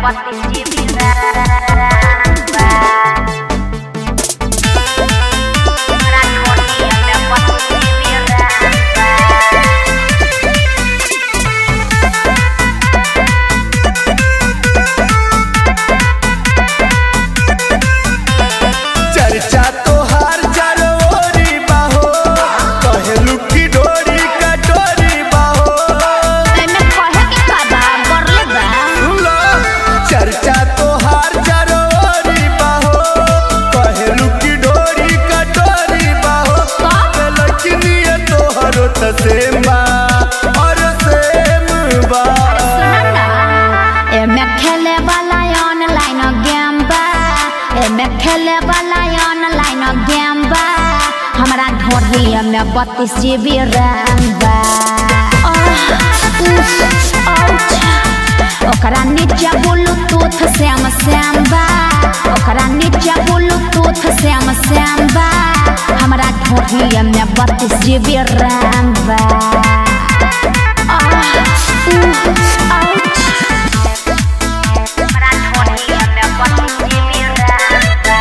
बत्तीस GB RAM बा हमरा ढोलिया में बत्तीस जीबी रैम बा चर्चा तोहार जरोरी बाहो कहलू की डोरी कटोरी बाहो एमे कहे के का बा बरले बा सुनो चर्चा तोहार जरोरी बाहो कहलू की डोरी कटोरी बाहो का? लखनिए तोहरो त सेम बा और सेम बा सुन ना एमे खेले वाला ऑनलाइन गेम बा एमे खेले वाला ऑनलाइन गेम बा हमरा ढोलिया में बत्तीस जीबी रैम बा आह, उफ, आउच। ओकरा नीचे ब्लूटूथ श्याम श्याम बा ओकरा नीचे ब्लूटूथ श्याम श्याम बा हमरा ढोलिया में बत्तीस जीबी रैम बा आह, उफ, आउच। हमरा ढोलिया में बत्तीस जीबी रैम बा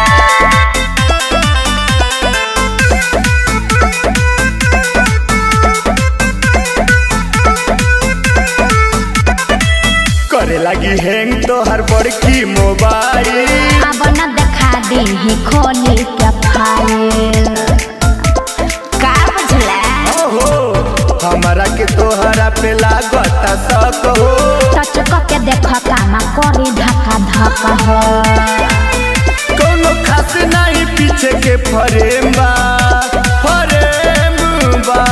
करे लगी हैंग तोहर बड़की मोबाइल अब न देखा दी खोली के फाइल का बुझला ओहो हमरा के तोहरा पे लागत शक हो टच के देख कामा करी धक्का धक्का हो कोनो खास नहीं पीछे के फरेम बा फरेम बा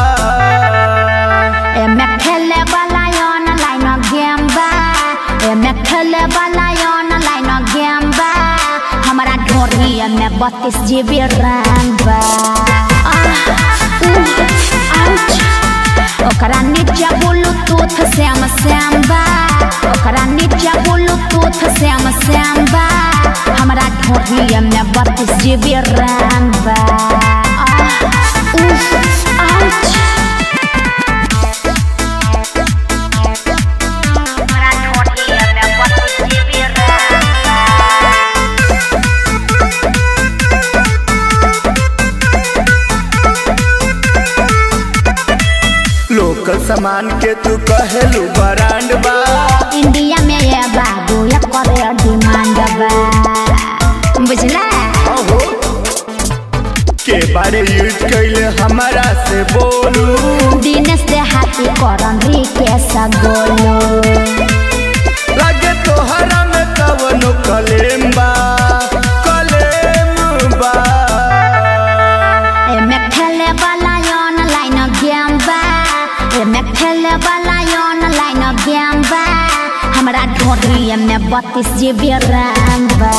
एमे खेले वाला ऑनलाइन गेम बा एमे खेले वाला ऑनलाइन गेम बा हमरा ढोरिया में बत्तीस जीबी रैम बा आह, उह, आउच। ओकरा नीचे ब्लूटूथ श्याम श्याम बा ओकरा नीचे ब्लूटूथ श्याम श्याम बा हमरा ढोरिया में बत्तीस जीबी रैम बा आह, उह, आउच। हमरा ढोलिया में बत्तीस जीबी रैम बा लोकल सामान के तू कहेलू ब्रांड बा इंडिया में ये बाबू ये करे डिमांड बा बुझला ओहो के बारे यूज कैले हमरा से बोलू दिनेश से हाथी करन री के सगोलो लगे तोहरा में कवनो कलेम बा कलेम बा एमे खेले वाला ऑनलाइन गेम बा एमे खेले वाला ऑनलाइन गेम बा हमरा ढोलिया में बत्तीस जीबी रैम बा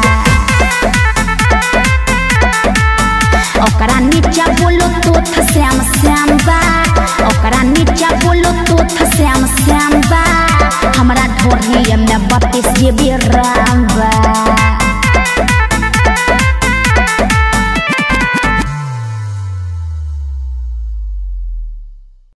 ओकरा नीचे ब्लूटूथ श्याम श्याम बा ओकरा नीचे ब्लूटूथ श्याम श्याम बा हमरा ढोलिया में बत्तीस जीबी रैम बा